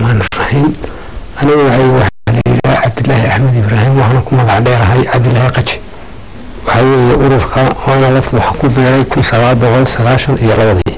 raxmaan raxiim anigu waxay waxaa la yidhaha cabdilaahi axmed ibraahim waxaana ku magac dheerahay cabdilaahi qaji waxaa weeye ururka waana laf waxa ku beeray kun sagaal boqol sagaashan iyo labadii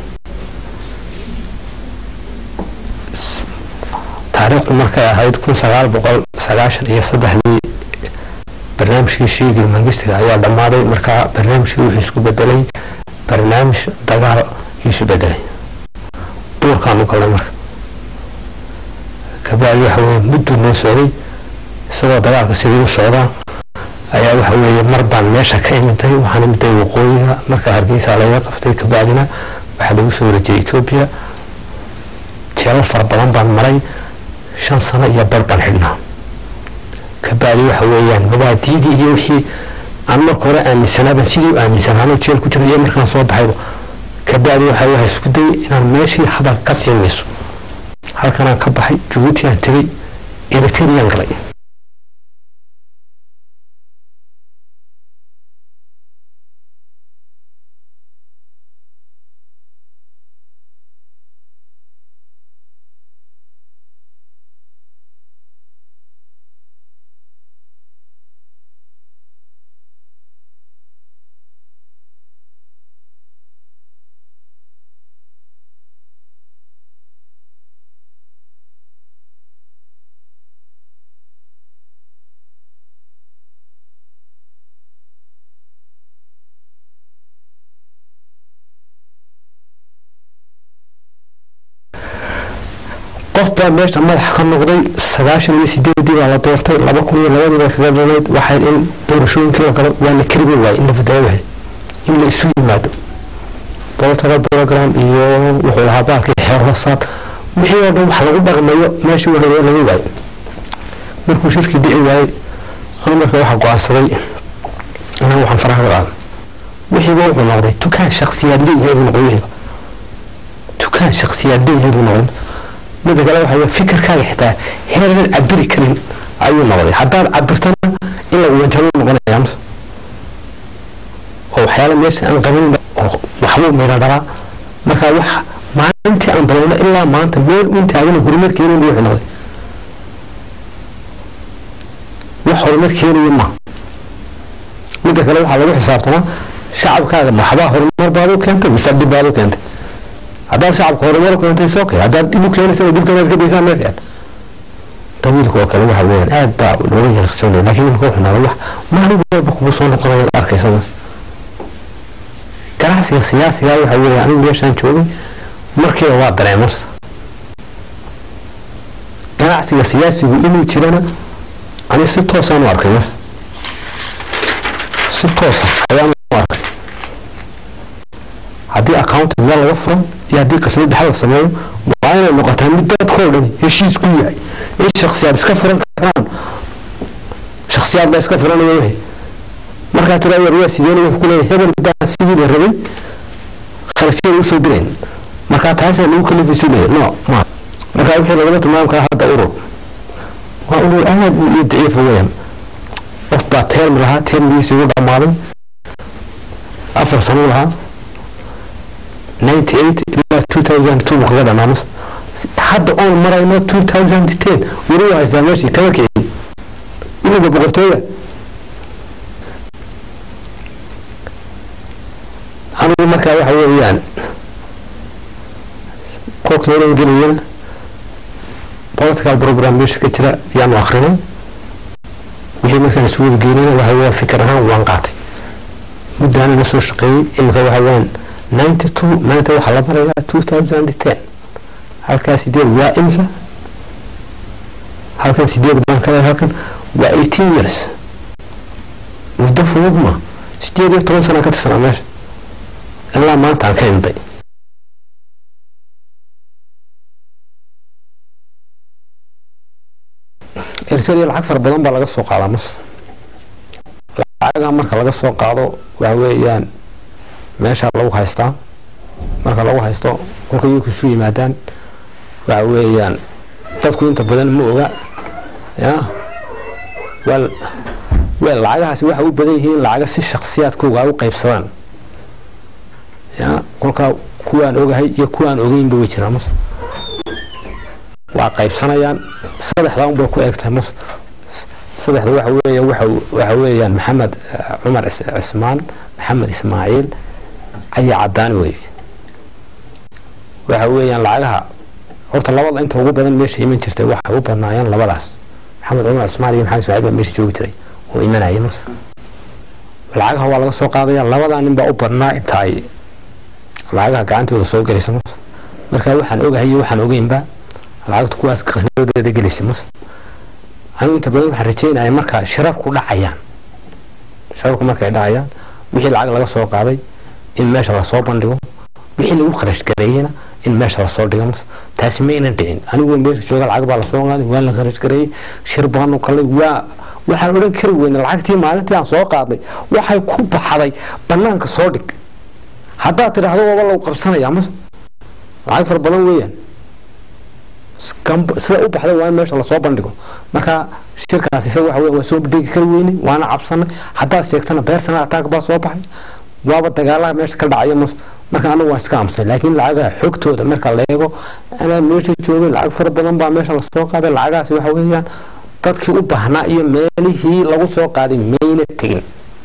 taariikhdu markay ahayd kun sagaal boqol sagaashan iyo saddexdii barnaamijkii shiigil mangistiga ayaa dhammaaday markaa barnaamijkii wuxuu isku bedelay barnaamij dagaal isu bedelay duurkaanu galnay marka kabacdi waxa weye mudduu noo socday isagoo dagaalka sidii u socdaa ayaa waxa weeye mar baan meesha ka imintay waxaan imintay waqooyiga marka hargeysa laga qabtay kabacdina waxaa lagu soo wareejiyay etoobiya jeelal fara badan baan maray shan sano iyo bar baan xidhnaa kabacdi waxa weeyaan mabaadiidii iyo wixii aan marka hore aaminsanaabaan sidii u aaminsanaano jeel ku jira iyo markaan soo baxayba kabacdi waxa waxa isku dayay inaan meeshii hadal ka sii mayso halkanaan ka baxay jabuuti aan tegey eritreyaan galay qof baa meesha madax ka noqday sagaashan iyo sideedii baa la doortay laba kun iyo labadii baa kaga dhanayd waxay in doorashooyinkii la galo waa la karibi waayey in la fadaayo wahay in la isu yimaado political program iyo wuxuu lahaa baalkii xeer hoosaad wixii oo dhan wax lagu dhaqmayo meeshii hore laga waayo markuu shirkii dhici waayey anu marka waxaa go-aansaday inaan waxaan faraha ka qaado wixiiba wuxuu noqday tukaan shaksiyaad leeyahay buu noqday wixiiba tukaan shaksiyaad leeyahay buu noqday mida kale waxa weye fikirkaaga xitaa heeradan cabiri karin ayuu noqday haddaad cabirtana in lagu wanjalo noqonaya mise oo waxyaala meesha aan qaban oo waxbuu meydha dhalaa marka wax maalintii aan balowno ilaa maanta meel un taagana horumar keenayn buu wixii noqday wax horumar keenaya ma mida kale waxaa lagu xisaabtamaa shacabkaaga maxbaa horumar baad u keentay mise dib baad u keentay haddaad shacabka horumar keentay soo kay haddaad dib u keenaysa dibkanaad ka daysaan meel fiican dawiilka oo kale waxa weeyaan aad baa looga yaqsoonaya laakiin imika wuxuu noqday wax maalin walba kugu soo noqonaya arkaysa ganacsiga siyaasiga waxa weeye anigu meeshaan joogay markiiba waa dareemo ganacsiga siyaasigu inuu jirana ani si toosaan u arkay mar si toosa ayaan u arkay haddii accounting meel laga furo iyo haddii qasnad dhaxal la sameeyo waa inay noqotaa mid dadkoo dhan heshiis ku yahay in shaksiyaad iska furan karaan shaksiyaad baa iska furanaya wixii markaa tiraa war waa sideen wuxuu ku leeyahay hebel baa sidii la rabay kharashyada usoo dirayn markaa taasaa lagu kalifaysu leeyahay no ma markaa wixii lagala tilmaami karaa hadda urur waa urur aad iyo daciifa weeyaan qof baa teermi lahaa teermigiisii ugu dhammaaday afar sano lahaa ninety eight ilaa two thousand two buu kaga dhamaano hadda oon marayno two thousand ten weli waa haystaa meeshii kama kicin iliga boqortooya anigu markaa waxa weeyaan kolka horan gelayana political program meesha ka jira yaanu akrinay wixii markaan isu wada geynayna waxa weeyaan fikir ahaan waan qaatay muddaana la soo shaqeeyey imika waxa weeyaan ninety two maanta waxaa la barayaa two thousand ten halkaa sideed waa imsa halkan sideed baan ka leeyahay halkan waa eighteen years muddo fudud ma sideed iyo toban sana ka tirsanaa meesha ilaa maanta aan ka imday eritrea lacag fara badan baa laga soo qaadaa mas lacagaa marka laga soo qaado waxa weeyaan meeshaa lagu haystaa marka lagu haysto kolka iyaku isu yimaadaan waxa weeyaan dadku inta badan ma oga ya wel wel lacagahaasi waxay u badan yihiin lacaga si shaksiyaadkooga ay u qaybsadaan ya kolkaa kuwaan ogahay iyo kuwaan ogeynba way jiraan mas waa qaybsanayaan saddexdaa unbay ku eegtahay mus saddexda waxa weeye waxa waxa weeyaan maxamed eh, cumar Is- cismaan maxamed ismaaciil cali cadaan weeye waxa weeyaan lacagaha horta labada inta ugu badan meesha iman jirtay waxay u badnaayeen labadaas maxamed cumar cismaan iyo maxamed ismaaciil baa meesha joogi jiray oo imanayay mus lacagaha waa laga soo qaadaya labadaa nin baa u badnaa inta ay lacagaha gacantooda soo gelaysa mus marka waxaan ogahay iyo waxaan ogeynba lacagta kuwaas qasnadeeda gelaysa mus anigu inta badan waxaan rajeynaya marka shirarku dhacayaan shirarku markay dhacayaan wixii lacag laga soo qaaday in meesha lasoo bandhigo wixii lagu kharash gareeyena in meesha lasoo dhigo mus taasi maynan dhicin anigu meesha jooga lacag baa lasoo qaaday waa la kharash gareeyey shir baanu kalay waa waxaan odhan kari weyne lacagtii maalintii aan soo qaadnay waxay ku baxday banaanka soo dhig haddaad tidhaahdo waaba lagu qabsanaya mus lacag fara badan weeyaan Scam- sida u baxday waa in meesha lasoo bandhigo marka shirkaas isaga waxa weya waa soo dhigi kari weynay waana cabsanay haddaad sheegtana beersana ataag baa soo baxay waaba dagaalaha meesha ka dhacaya mus marka anagu waan iska amsay laakiin lacagaha xogtooda marka la eego anaa meesha joogay lacag fara badan baa meesha lasoo qaaday lacagahaasi waxa weeyaan dadkii u baahnaa iyo meelihii lagu soo qaaday mayna tegin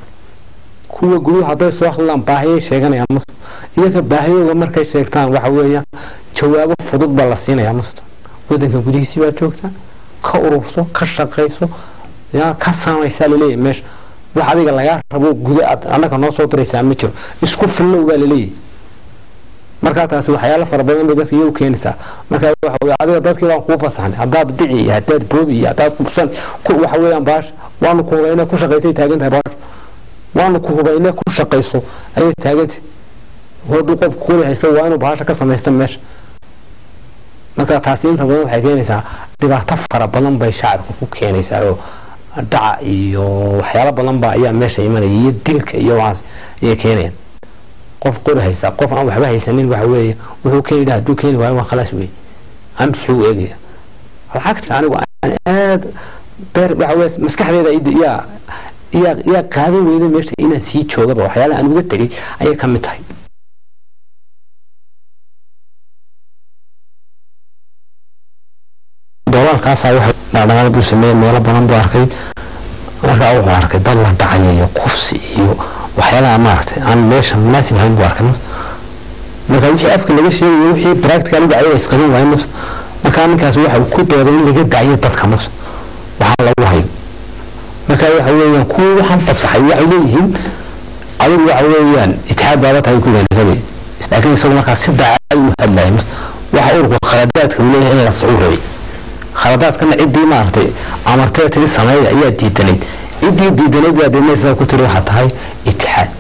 kuwa guduhu hadday soo hadlaan baahiyay sheeganayaan mus iyaga baahiyooga markay sheegtaan waxa weeyaan jawaabo fudud baa la siinayaa musta wadanka gudihiisii baa joogta ka ururso ka shaqayso ya ka saamaysaa laleeyahay meesha wax adiga lagaa rabo guda aad annaga noo soo diraysaa ma jiro isku fillow baa laleeyahay markaa taasi waxyaalo fara badan bay dadka iyagu keenaysaa marka waxa weye adiga dadkii baan kuu fasaxnay haddaad dici iyo haddaad boobi iyo haddaad kubsan ku waxa weeyaan baash waanu ku hubayna ku shaqaysay taagan tahay baash waanu ku hubayna ku shaqayso ayay taagantay hoduu qofku kuli haysto waa inuu baasha ka samaysta meesha marka taasi inta badan waxay keenaysaa dhibaato fara badan bay shacabka ku keenaysaa oo dhaca iyo waxyaalo badan ba ayaa meesha imanaya iyo dilka iyo waxaas ayay keenayaan qof qori haysta qof aan waxba haysanin waxa weeye wuxuu keeni lahaa hadduu keeni waayo waa khalaas wey amsi u eegaya lacagta anigu aan aad beer waxa weye maskaxdeeda id- yaa yaa yaa qaadan weyda meesha inaan sii joogaba waxyaalaha aan uga tegay ayay ka mid tahay doolaalkaasaa waxa dhaqdhaqaaq buu sameeyey meelo badan buu arkay markaa wuxuu arkay dad la dhacaya iyo kufsi iyo waxyaalaha maaragtay aan meesha munaasib ahayn buu arkay marka wixii afka laga sheegayo wixii practical u dhacay isqabin waayo mus markaa ninkaas waxa uu ku dooday in laga daciyo dadka mus waxaa lagu hayo marka waxa weeyaan kuwii waxaan fasaxay waxay leeyihiin adigu waxa weeyaan itixaad baaba tahay ku leeyahay isaga laakiin isagu markaa si daacad u hadlaya mus waxa ururka khaladaadka uu leeyahay in la socuu rabay khaladaadkana ciddii maaragtay amartee tiri sameeya ayaa diidanayd ciddii diidanayd baa deedna sidaa ku tiri waxaa tahay itixaad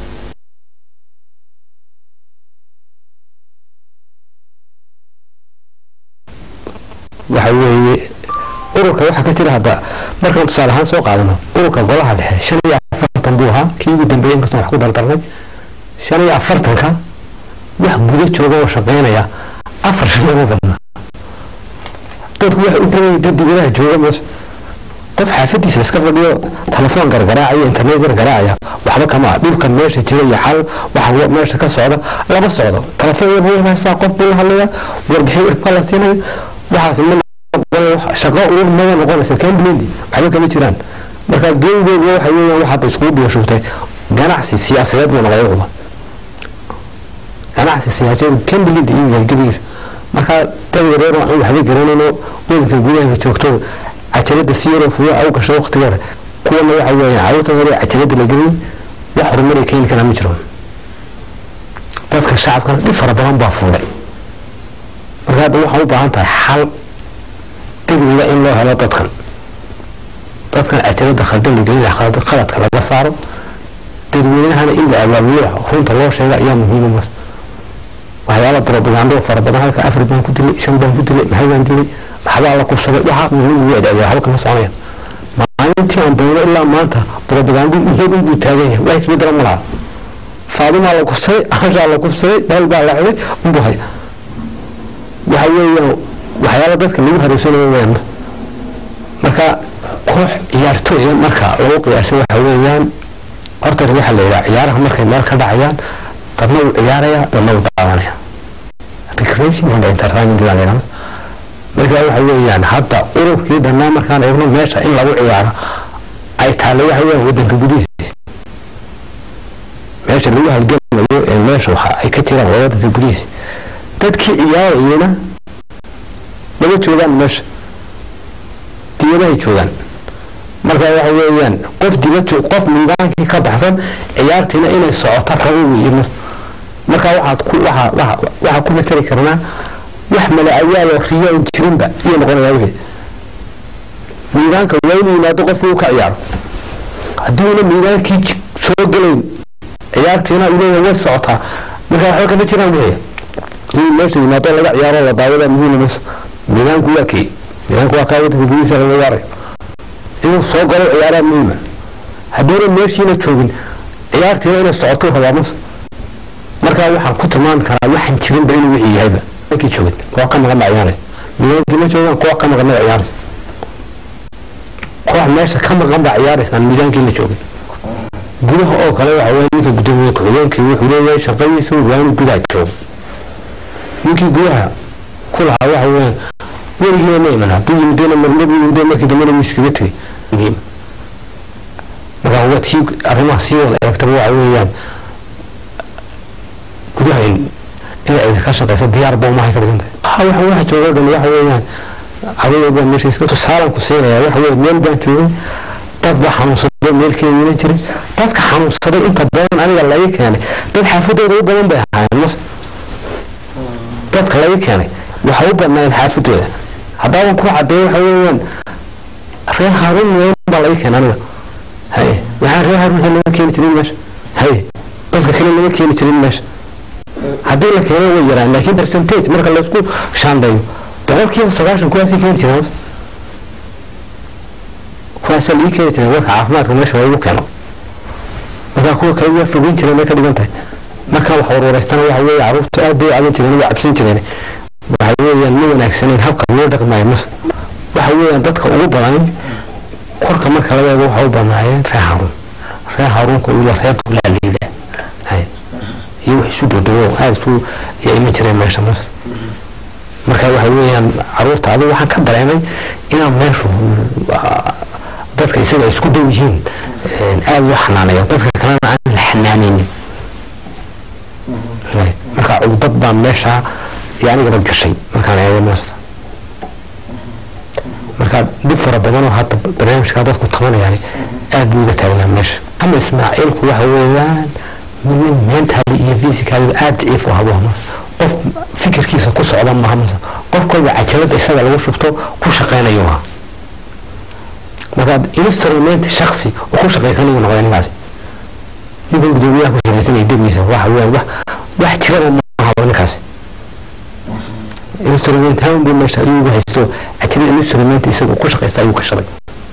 waxa weeye ururka waxaa ka jira hadda markaan tusaale ahaan soo qaadano ururka golaha dhexe shan iyo afartan buu ahaa kii ugu dambeeyey inkastoo wax ku dardarnay shan iyo afartanka wax guda jooga oo shaqeynaya afar shan ugu badnaa dadku waxay u badan dad dibadaha jooga meesha qof xaafadiisa iska fadhiyo telefoon gargaraacaya internet gargaraacaya waxba kama ah dhulkan meesha jira iyo xal waxa meesha ka socda lama socdo telefoon yar buu haystaa qof buu la hadlaya warbixin yar baa la siinaya waxaas ma shaqo uur mada noqonaysa kamblindi waxba kama jiraan marka geengooga waxa weeyaan wax hadda iskugu biyashugtay ganacsi siyaasadeed buu noqday wuxuba ganacsi siyaasadeed kamblindi iyo yahay gebigiisa marka dad yareer aan waxba garanayno wadanka gudaha joogto cajalada si yaroo fuyo au gasho waqtigeeda kuwana waxa weeyaan carruurta hore cajalada la geliyay wax horumar ay keeni karaa ma jiro dadka shacabkana dhib fara badan baa fuulay marka hadda waxaan u baahan tahay xal degdega in loo helo dadkan dadkan cajalada khaldan la gelina khaladka laga saaro dadweynahana in la abaabulo runta loo sheega ayaa muhiima mas waxyaala propagando fara badan halka afar baan ku dilay shan baan ku dilay maxay baan dilay waxbaa la kufsaday waxaa muhiim ugu adaaya waxba kama soconayaan maalintii aan bayno ilaa maanta propagando iyadu buu taagan yahay wax isbedela ma laha faadumaa la kufsaday ashaa la kufsaday dhal baa la xidhay unbuu haya waxa weeyaan waxyaala dadka lagu hareysanayo weyaan marka koox ciyaartooya marka lagu qiyaasay waxa weeyaan horta waxaa la yidhaha ciyaaraha markay meel ka dhacayaan dadna uu ciyaaraya dadna uu daawanaya recreation and entertainment baa la yidhahda marka waxa weeyaan hadda ururkii dhannaa markaan eegno meesha in lagu ciyaaro ay taalla waxa weeyaan waddanka gudihiisa meesha lagu halgamayo ee meesha waxa ay ka jiraan waa waddanka gudihiisa dadkii ciyaarayana lama joogaan meesha dibadahay joogaan marka waxa weeyaan qof dibad joog qof niidaankii ka baxsan ciyaartiina inay socoto rabo weeye marka waxaad ku waxaa waxa waxaa ku matali karnaa wax mala-awaal oo riyaan jirinba iyo noqonayaa wixii miidaanka waa inuu yimaado qofku uu ka ciyaaro haddiuna miidaankii soo gelayn ciyaartiina ileeya way socotaa marka waxba kama jiraan wixii inuu meesha yimaado laga ciyaaro la daawada muhiima mayso miidaanku waa kii miidaanku waa kaa waddanka gudihiisa laga ciyaarayo inuu soo galo ciyaaraa muhiima haddiina meeshiina joogin ciyaartiina inay socoto rabaa mas markaa waxaan ku tilmaami karaa waxaan jirinba inuu wixii yahayba kii joogin koox ka maqan baa ciyaaraysa miidaankii ma joogaan koox ka maqan baa ciyaaraysa koox meesha ka maqan baa ciyaaraysaan miidaankii la joogin gudaha oo kale waxa weeye ninka guddoomiye ku-xigeenkii wuxuu leeyahay shaqadiisu waa inuu gudaha joogo ninkii gudaha ku lahaa waxa weeyaan weligiina ma iman hadduu yimidena marnaba yimide markii dambena wuu iskaga tegey muhiim marka waad sii arrimaha sii wada eegtaba waxa weeyaan gudaha in inay cidi ka shaqeyso diyaar ba umahay ka dhigantahay ha waxa waxa jooga dhan waxa weeyaan haweeney baa meesha iska tusaalan ku siinaya waxa weeye meel baan joogay dad baa xanuunsaday meelkeediina jiray dadka xanuunsaday inta badan aniga laga keenay dad xaafadooda u badan bay ahaayeen mas dadka laga keenay waxa u badnaayeen xaafadooda haddaaban ku cadeeyo waxa weeyaan reer haarun weyn baa laga keenay aniga haye waxaa reer haarun waxaa laga keeni jirin meesha haye dadka kale laga keeni jirin meesha haddii la keeno way yaraan laakiin percentage marka laysku shaandheeyo boqolkiiba sagaashan kuwaasii keeni jireen kuwaasaa lii keeni jireen dadka caafimaadka meesha lagu keeno markaa kuwa kale waa fogeyn jireen bay ka dhigan tahay markaa wax warwareystana waxa weeye carruurta aad bay u caban jireen waa cabsan jireen waxa weeyaan ma wanaagsaneyn habka loo dhaqmaayo mas waxa weeyaan dadka ugu badan korka marka laga eego waxa u badnaayeen reer haruun reer haruunka ula reer dublaa liila hay iyo wax isu dhodowo aada isu ayaa iman jireen meesha mas marka waxa weeyaan carruurta adigu waxaan ka dareemay inaan meeshu dadka isaga isku dhow yihiin aada loo xanaaneeyo dadka kalena aan la xanaaneynin marka cugdad baa meesha iyo anigaba gashay markaan eego meesa marka dib fara badanoo hadda barnaamijkaa dadku tabanayaan aad buu uga taagnaa meesha ama ismaaciilku waxa weeyaan nin mentally iyo physically aad daciif u habo qof fikirkiisa ku socda maha mase qof kolba cajalada isaga lagu shubto ku shaqeynayo ha marka instrument shaksi oo ku shaqeysanayo noqday ninkaasi ninkan gudoomiyaha ku shaqeysanaya degiisa waxa weeyaan wax wax jiraba ma habo ninkaasi instrument haan buu meesha ayuu ugu haysto cajalada instrument isaga ku shaqeysta ayuu ka shalay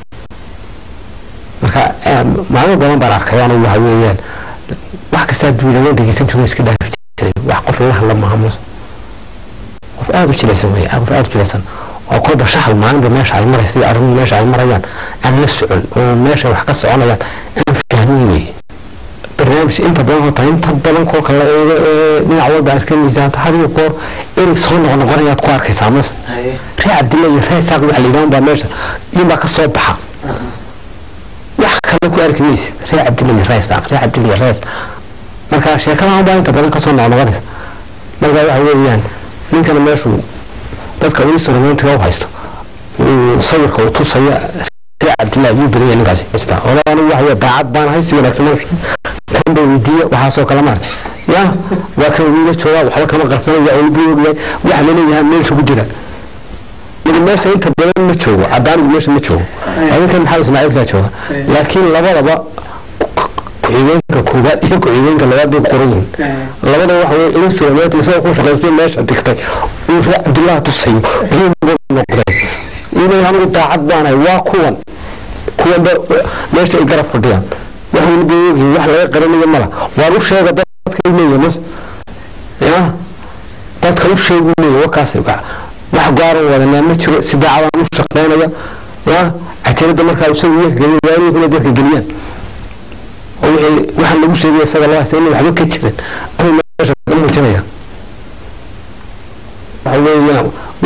marka maalmo badan baan arkayaan waxa weeyaan wax kastaa duulaga dhegeysan jiru iska dhaafi jiray wax qof la hadla maaha mus qof aada u jilaysan wey qof aada u jilaysan oo kolba shahal maalinba meesha ay maraysa iyo arrimuhu meesha ay marayaan aan la socon oo meesha wax ka soconayaan aan fahmin wey barnaamij inta badan hota inta badan kolka la eego ee dhinac walba aad ka miisaanta hadiyo goor inay soo noqnoqonayaad ku arkaysaa mus ree cabdilla iyo ree saaq waxa la yidhahan baa meesha ninbaa ka soo baxa wax kale ku arki maysa ree cabdilla iyo ree saaq ree cabdilla iyo rees marka sheekadan baa inta badan kasoo noqnoqonaysa marka waxa weeyaan ninkana meeshu dadka instrumentiga u haysto sawirka uu tusaya ree cabdillahi yuu badanya ninkaasi ola anigu waxa wey daacad baan ahay si wanaagsan marka kan ba weydiiya waxaasoo kale maarta ya waa kan wiila joogaa waxba kama qarsanaya waa ilbu ogyahay waxa laleeyahay meesha ku jira mid meesha inta badan ma joogo cadaanigu meesha ma joogo adinkan maxaa ismaaciilkaa jooga laakiin labadaba ku-xigeenka koobaad iyo ku-xigeenka labaad bay qoran yihiin labada waxa weye instrument isagoo ku shaqaysto meesha digtay uu ree cabdillah tusayo noqday inay anigu daacad baanahay waa kuwan kuwanba meesha ay garab fadhiyaan wax weliba ogyihin wax laga qaranayo mala waan u sheega dadka leeya mas ya dadka u sheegu leeya wakaas wax gaaran wadanaa ma jiro si daacadaan u shaqeynaya ya cajalada markaa isaga iyaga geliya waa inay kuna dadka geliyaan oo wixii waxaan lagu sheegay isaga loo haysta inay waxba ka jirin anuu meesha ka muujinaya waxa weeyaan waxa la yidhaha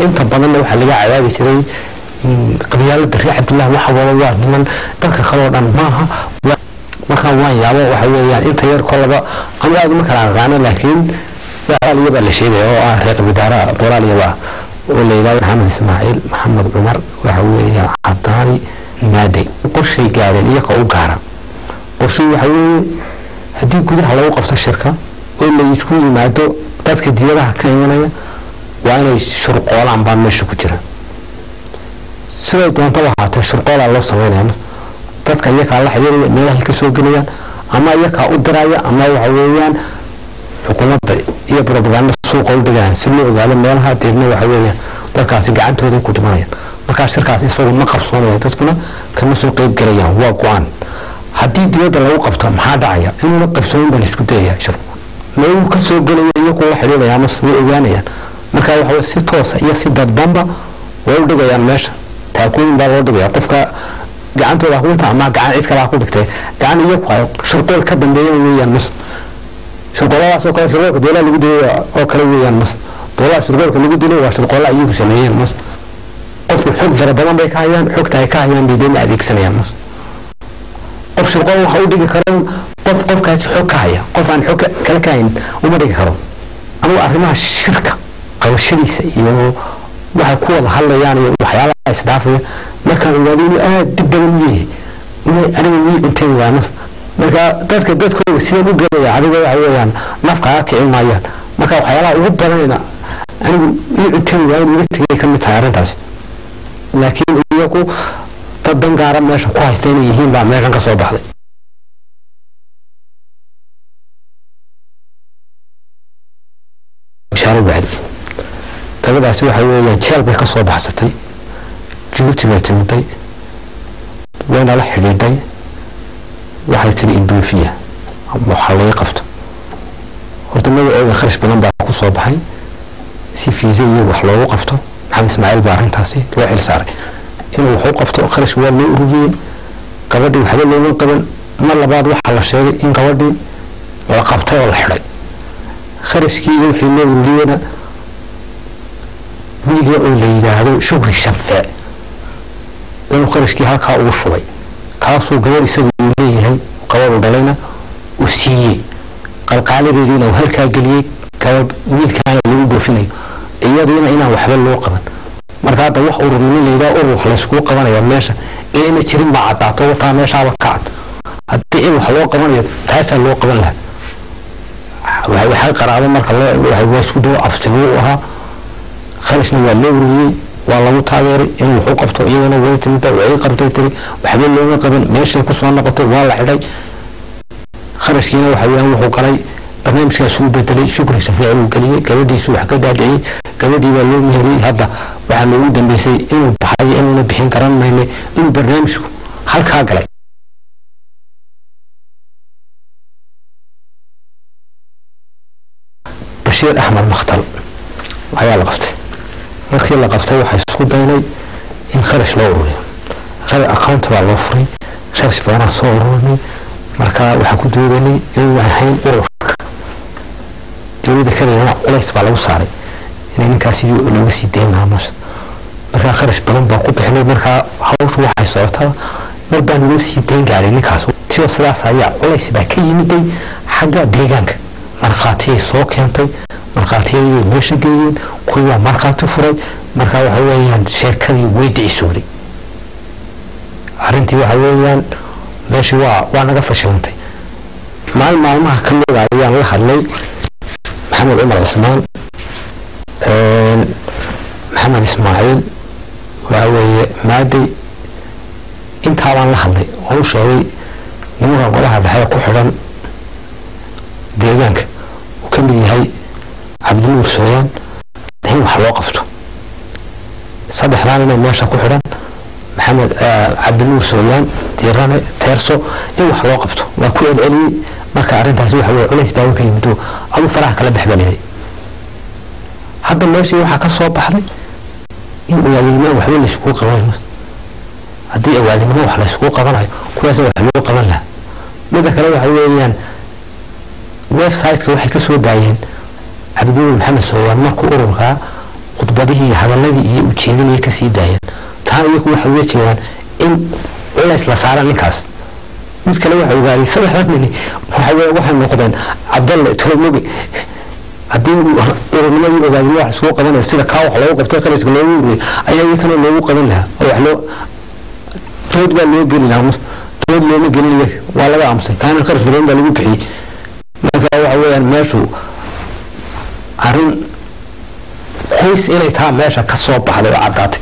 inta badanna waxaa laga cadaabi jiray qabyaalada reer cabdillah waxa wada waa niman dadka kaloo dhan maaha markaan waan yaabo waxa weeyaan inta yar kolaba ama aad uma kala aqaano laakiin boraaliya baa la sheegaya oo ah reer qabidaara boraaliyaba ah oo la yidhahdo maxamed ismaaciil maxamed cumar waxa weeyaan cadaani maadey qorshay gaareen iyaga u gaara qorshay waxa weeye haddii gudaha lagu qabto shirka oo la isku yimaado dadka diyadaha ka imanaya waa inay shurqoolaan baa meesha ku jira siday doontaba ahaatee shurqoolaa loo sameynaya dadka iyakaa la xidhiiraya meelahay ka soo gelayaan ama iyakaa u diraya ama waxa weeyaan xukuumadda iyo propaganda suuqa u dhigayaan si loo ogaado meelaha deedna waxa weeyaan dadkaasi gacantooda ku dhimanayaan markaa shirkaas isagu ma qabsoonaya dadkuna kama soo qeyb gelayaan waa go-aan haddii dibadda lagu qabto maxaa dhacaya inuuna qabsoonin baa laisku dayaya shirku meeluu ka soo gelaya iyagoo la xidhiiraya ama way ogaanayaan marka waxa si toosa iyo si dadbanba way u dhigayaan meesha taakooyin baa loo dhigaya qofka gacantooda ku dhigta ama gacan cid kale ha ku dhigtay gacan iyagu ay shirqool ka dambeeya weeyaan mas shirqooladaas oo kale shirqoolka doolaha lagu dilay oo kale weeyaan mas doolaha shirqoolka lagu dilay waa shirqoolla iyagu sameeyeen mas qofku xog fara badan bay ka hayaan xogta ay ka hayaan bay deedna adeegsanayaan mas qof shirqool waxa u dhigi karo qof qofkaasi xog ka haya qof aan xog kale ka hayn uma dhigi karo anugu arrimaha shirka qabashadiisa iyo waxay ku wada hadlayaan iyo waxyaalaha isdhaafaya markaan ogaado inuu aada dib badan u yahay inay aniga wii cunteen waa naf marka dadka dadkooda sidaan u gelaya adiga waxa weeyaan nafkaaga kicin maayaan marka waxyaalaha ugu badanayna anigu ii cunteen waa inuu iga tegay ka mid tahay arrintaasi laakiin iyagu dad dan gaara meesha ku haysta inay yihiin baa meeshan ka soo baxday bishaaro bacdi gabadhaasi waxa weeyaan jeel bay ka soo baxsatay jabuuti bay timiday wayna la xidhiidhay waxay tiri indoofiya waxaa laga qabto horta magacooda kharash badan baa ku soo baxay si fiisa iyo wax loogu qabto maxamed ismaaciil baa arrintaasi loo xil saaray inuu wax u qabto kharash waa loo ururiyey gabadhii waxba looga qaban mar labaad waxaa la sheegay in gabadhii la qabtay oo la xidhay kharashkii iyo wixii loo ururiyeyna wiilya oo la yidhaahdo shukri shafee inuu kharashkii halkaa ugu shubay kaasuu gabadh isagu uu leeyahay gabadhu dhalayna uu siiyey qalqaaladeediina uu halkaa geliyey gabadh wiilkaana lagu goofinayo iyadiina inaan waxba loo qaban marka hadda wax ururnimo layidhaha urur wax layskugu qabanaya meesha inayna jirin baa caddaato wataa meeshaaba ka cad haddii in wax loo qabanayo taasaa loo qaban lahaa waxay qaraabo marka waa isku dawo absigu u ahaa kharashna waa loo ururiyey waa lagu taageeray inuu wax u qabto iyadana way timida way qabtay tiri waxba looga qaban meeshay ku soo noqotay waa la xidhay kharashkiina waxa weeyaan wuxuu galay barnaamijkaas uu bedelay shukri shafiici uu geliyey gabadhiisu wax ka daadiciyey gabadhii baa loo meheriyey hadda waxaa loogu dambeysay inuu baxay inuuna bixin karan maynay inuu barnaamijku halkaa galay bashiir axmed makhtal ayaa la qabtay markii la qabtay waxaa isku daynay in kharash loo ururiyo account baa loo furay kharash badanaa soo ururinay marka waxaa ku doodanay inuu ahayn ururka dowladda kadibna culays baa lagu saaray inay ninkaas sidii looga sii dayn lahaa meesha markaa kharash badan baa ku bixinay markaa hawshu waxay socotaa mar baan loo sii dayn gaaray ninkaas sido sidaas ayaa culays baa ka yimiday xagga deegaanka markhaatiyay soo keentay markhaatiyadii meesha geeyeen kuwii waa markhaati furay marka waxa weeyaan sheekadii way dicisooday arrintii waxa weeyaan meeshii waa waa naga fashilantay maalin maalmaha ka mid a ayaan la hadlay maxamed cumar cismaan maxamed ismaaciil waxa weeye maaday intaabaan la hadlay oo u sheegay nimanka golaha dhexe ku xidhan deegaanka uu ka mid yahay cabdinuur sooyaan in wax loo qabto saddexdaan inay meesha ku xidhan maxamed cabdinuur sooyaan diirane teerso in wax loo qabto waa ku celceliyey marka arrintaasi waxa weye culays baa ka yimid oo adu faraha kala baxbalinay hadda meeshii waxaa ka soo baxday in awaalinimo waxba layskugu qabanayo haddii awaalinimo wax layskugu qabanayo kuwaasa wax loo qaban lahaa midda kale waxa weeyaan website-ka waxay ka soo daayeen cabdinuur maxamed sooyaan markuu ururkaa khudbadihii iyo hadaladii iyo ujeedinaya kasii daayeen taa iyagu waxay uga jeedaan in culays la saara ninkaas mid kale waxa ogaaday saddexdaas nin waxa weye waxay noqdeen cabdalle tolomoge haddii ururnimadii ogaadin wax isugu qabanaya sida kaa wax loogu qabto khaliska loogu ururiyay ayaa iyakana loogu qaban lahaa oo wax loo dood baa loo geli lahaa dood looma gelin iyaga waa laga aamusay kaana kharash badan baa lagu bixiyey marka waxa weeyaan meeshu arrin qoys inay taa meesha ka soo baxday oo caddaatay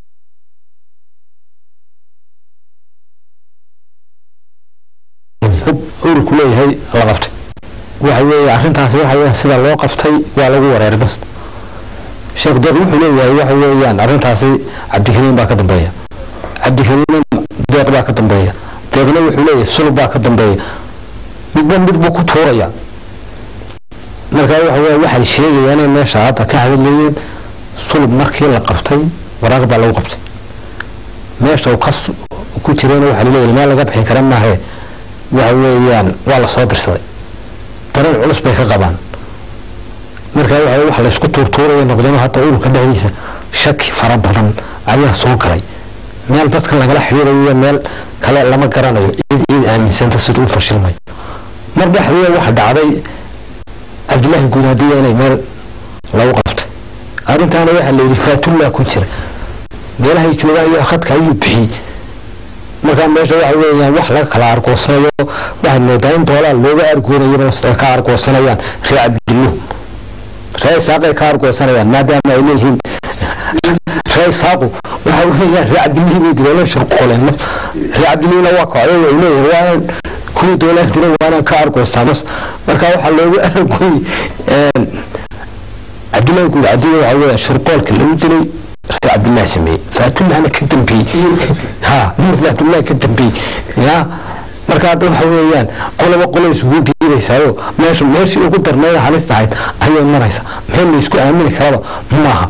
ururku leeyahay la qabtay waxa weeye arrintaasi waxa weeyaan sida loo qabtay waa lagu wareeray bas sheekh deeq wuxuu leeyahay waxa weeyaan arrintaasi cabdikariim baa ka dambeeya cabdikariim deeq baa ka dambeeya deeqna wuxuu leeyahay sulub baa ka dambeeya midba mid buu ku tuuraya marka waxa weeye waxay sheegayaan in meesha hadda ka hadlayeen sulub markii la qabtay waraaq baa lagu qabtay meesha uu kas ku jirayna waxaa laleeyahay meel laga bixin kara maahe waxa weeyaan waa la soo dirsaday dareen culus bay ka qabaan marka waxa wax la isku tuurtuuraya noqdeen hadda ururka dhexdiisa shaki fara badan ayaa soo galay meel dadka lagala xiriirayo meel kale lama garanayo cid ciid aaminsanta sida u fashilmay mar dhexdeeda waxa dhacday cabdullaahi guudaadiya inay meel lagu qabtay arrintaana waxaa la yidhi faatullah ku jira meelahay joogaan iyo khadka ayuu bixiyey markaa meesha waxa weeyaan wax laga kala argoosanayo waxaad moodaa in doolaal looga argoonayaba ay ka argoosanayaan ree cabdilluh ree isaaqay ka argoosanayaan maadaama ay leeyihiin ree isaaqu waxa weeyaan ree cabdillihii bay dileen shirqooleen ree cabdillihina waa kocday way leeyihin waa kuwii doolaan diray waanaan ka argoostaa mas marka waxaa loogu argooy cabdillahi guud cadiga waxa weeyaan shirqoolka lagu dilay ree cabdillahi sameeyey faatullahna ka dambeeyey ha nuur faatullahi ka dambeeyey ya marka hadda waxa weeyaan qoloba qolo isugu diidaysaayo meesha meeshii ugu darneeda halis tahayd ayay maraysa meel la isku aamini karaba maaha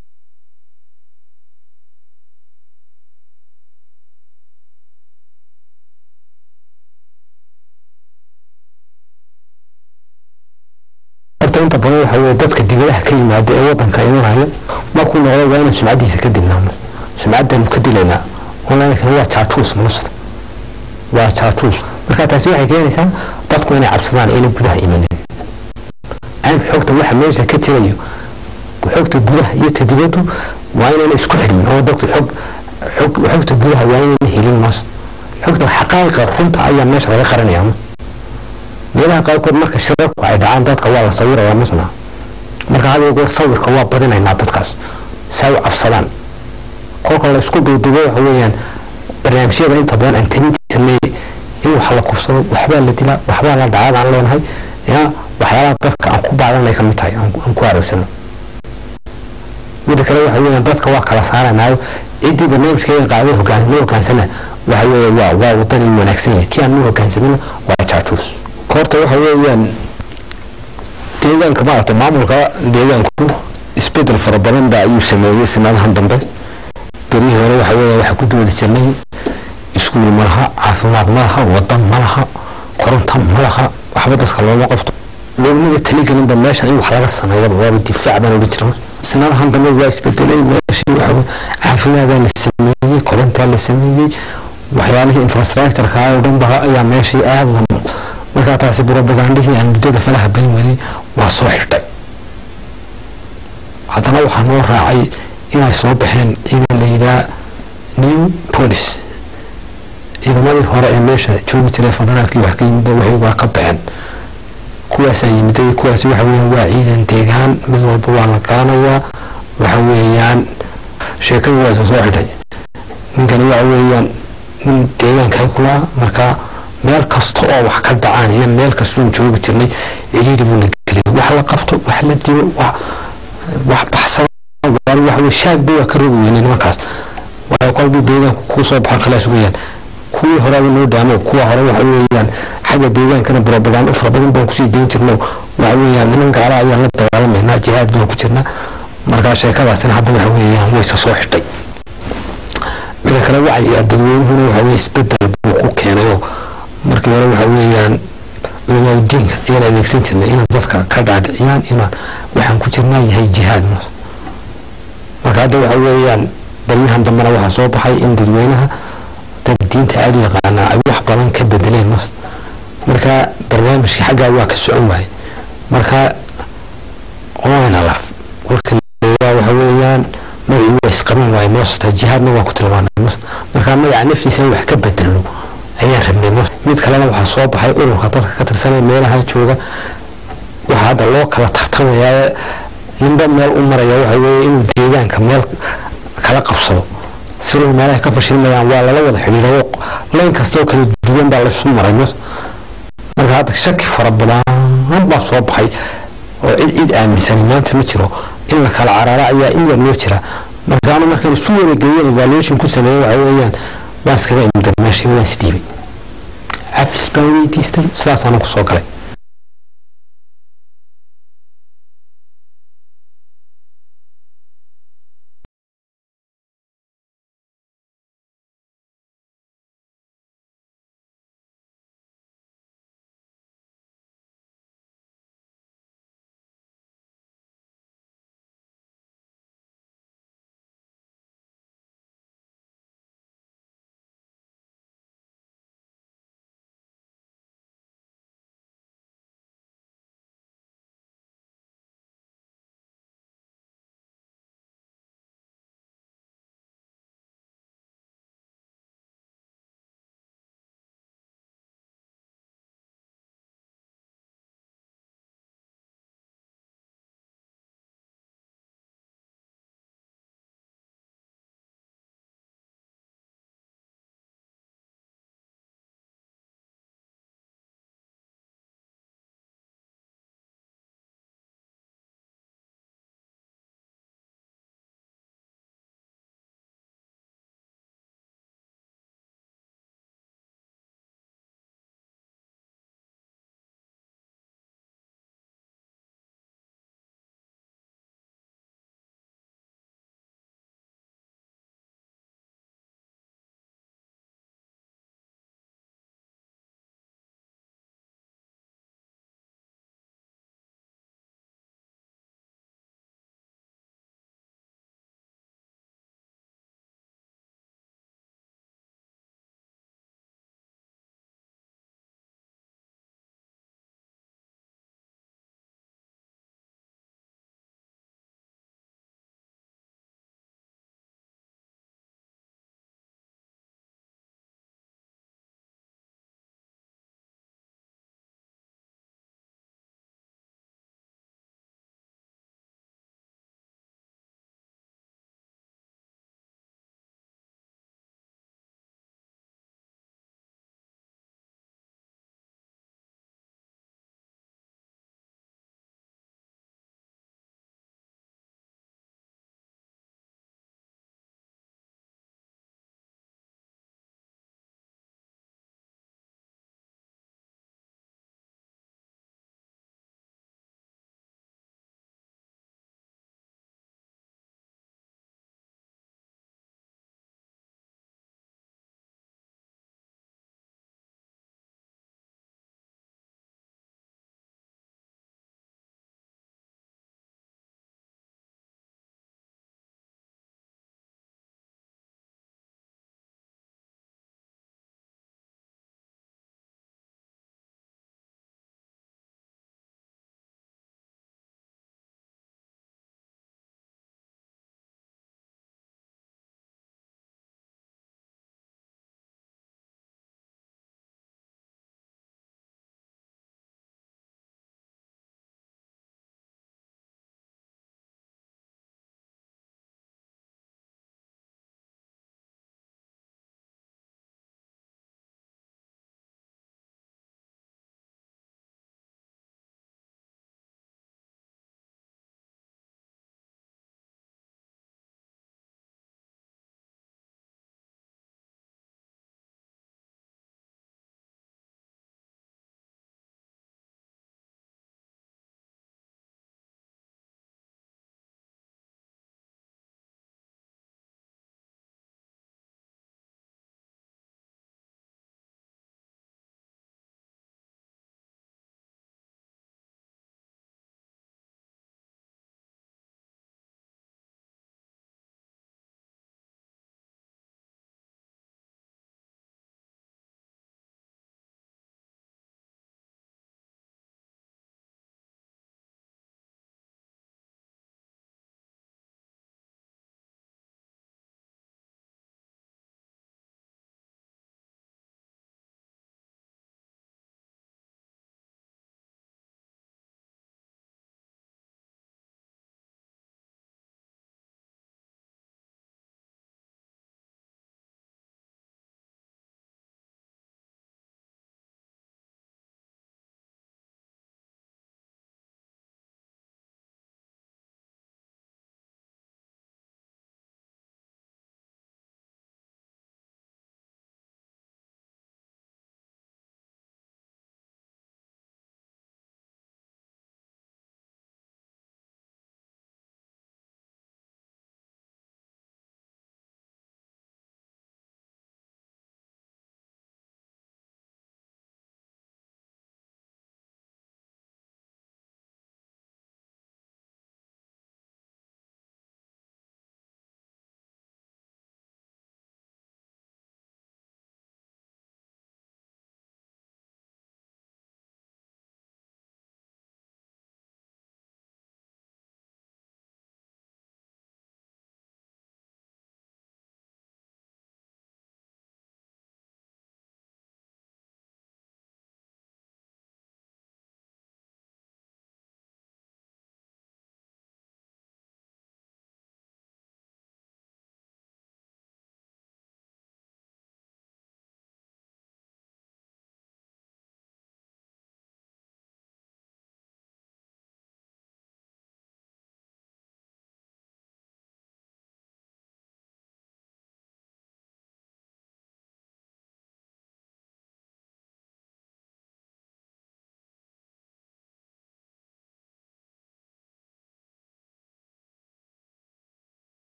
horta inta badan waxa weye dadka dibadaha ka yimaada ee wadanka imanaya markuu noqdo waa inaan sumcadiisa ka dilnaano sumcaddaanu ka dilaynaa onlinekana waa jaajuus musta waa jaajuus marka taasi waxay keenaysaa dadku inay cabsadaan inay gudaha imanin aan xogta waxa meesha ka jirayo xogta gudaha iyo ta dibaddu waa inayna isku xidhmin oo dadku xog xog xogta gudaha waa inayna helin mas xogta xaqaa'iqa runta ayaa meesha laga qaranaya mas meelaha qaarkood marka shirarku ay dhacaan dadka waa la sawiraya masna marka hada goor sawirka waa badinaynaa dadkaas saa u cabsadaan kolka la isku duuduubo waxa weeyaan barnaamijyada inta badan aan tabin jirnay in wax la kufsado waxbaa la dilaa waxbaa la dhacaad aan leenahay ya waxyaalaha dadka aan ku baadanay ka mid tahay aan ku aroogsano midda kale waxa weeyaan dadka waa kala saaranaayo ciddii barnaamijkeeda qaaday hogaan ma hogaansana waxa weeye waa waa wadan in wanaagsan yahay kii aan ma hogaansamina waa jaajuus horta waxa weeyaan deegaanka maaragtay maamulka deegaanku isbedel fara badan baa ayuu sameeyey sanadahan dambe berihii hore waxa weeya waxaa ku doodi jirnay iskuul ma laha caafimaad ma laha wadan ma laha koronto ma laha waxba dadka looma qabto loognaga taligelinba meesha in wax laga sameeyaba waaba difaac baan odhan jirna sanadahan dambe waa isbedelay meeshii waxa caafimaaddaa la sameeyey korontaa la sameeyey waxyaalihii infrastructureka oo dhan ba ayaa meeshii aada la markaa taasi brobagandihii aan muddada falaha bayn waday waa soo xidhay haddana waxaa noo raacay inay soo baxeen ciidan la yidhaha new police ciidamadii hore ee meesha joogi jiray federaalkii wax ka yimid waxay waa ka baxeen kuwaasaa yimiday kuwaasi waxa weeyaan waa ciidan deegaan mid walba waa la garanayaa waxa weeyaan sheekadii waa isa soo xidhay ninkani waxa weeyaan nin deegaanka kulaa markaa meel kasta oo wax ka dhacaan iyo meel kastoon joogi jirnay ciidi buu la geliyay wax la qabto wax la dilo wax wax baxsada waxa wey shaagba waa ka rogi weyne nimankaas waayo kolbuu deegaanku kuu soo baxan khalaas weeyaan kuwii horeba noo dhaamo kuwa hore waxa weeyaan xagga deegaankana brobagando fara badan baan kusii dayn jirno waxa weeyaan niman gaala ayaan la dagaalamaynaa jihaad baan ku jirnaa markaa sheekadaasina hadda waxa weeyaan wayse soo xidhay mida kale wacyi dadweynuhuna waxa weye isbedel buu ku keenayoo markii hore waxa weeyaan culamaau diinka ayaan adeegsan jirnay inaan dadka ka dhaadhiciyaan inaan waxaan ku jirnaa yahay jihaad marka hadda waxa weeyaan baryahan dambena waxaa soo baxay in dadweynaha dad diinta aada u yaqaana ay wax badan ka bedeleen mas marka barnaamijka xaggaa waa ka socon waaye marka waana laf kolka waxa weeyaan magacii waa isqaban waaye moosata jihaadna waan ku tilmaanay mos marka magaca naftiisa in wax ka bedelo ayaan rabnay mos mid kalena waxaa soo baxay ururka dadka ka tirsanaya meelaha jooga waxaa hadda loo kala tartamayaa ninba meel u maraya waxa weeye inuu deegaanka meel kala qabsado si loo meelaha ka fashilmayaan waa lala wada xidhiidhayo layn kastoo kala duwan baa laysu maray mos marka hadda shaki fara badan baa soo baxay oo cid cid aaminsan maanta ma jiro in la kala caraara ayaa in yar loo jira marka anu markaan isu wada geeyen evaluation ku sameeyey waxa weeyaan waan iskaga imdan meesha waan isdhiibay cafis baan weydiistay sidaasaan ku soo galay